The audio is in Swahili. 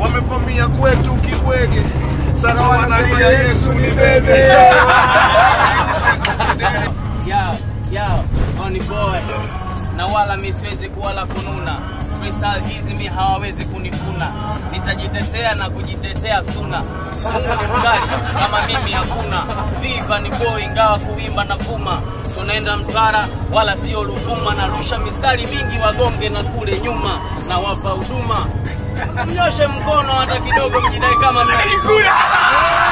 wamevamia kwetu kibwege sasa wanalia yesu ni bebe Yo, yo, Oni boy na wala mi siwezi kuwala kununa freestyle hizi mi hawawezi kunifuna nitajitetea na kujitetea suna Mungu ni mkali kama mimi hakuna viva ni boy ingawa kuimba na vuma tunaenda Mtwara wala sio Ruvuma narusha mistari mingi wagonge na kule nyuma na wapa huduma mnyoshe mkono hata kidogo mjidai kama mnalikula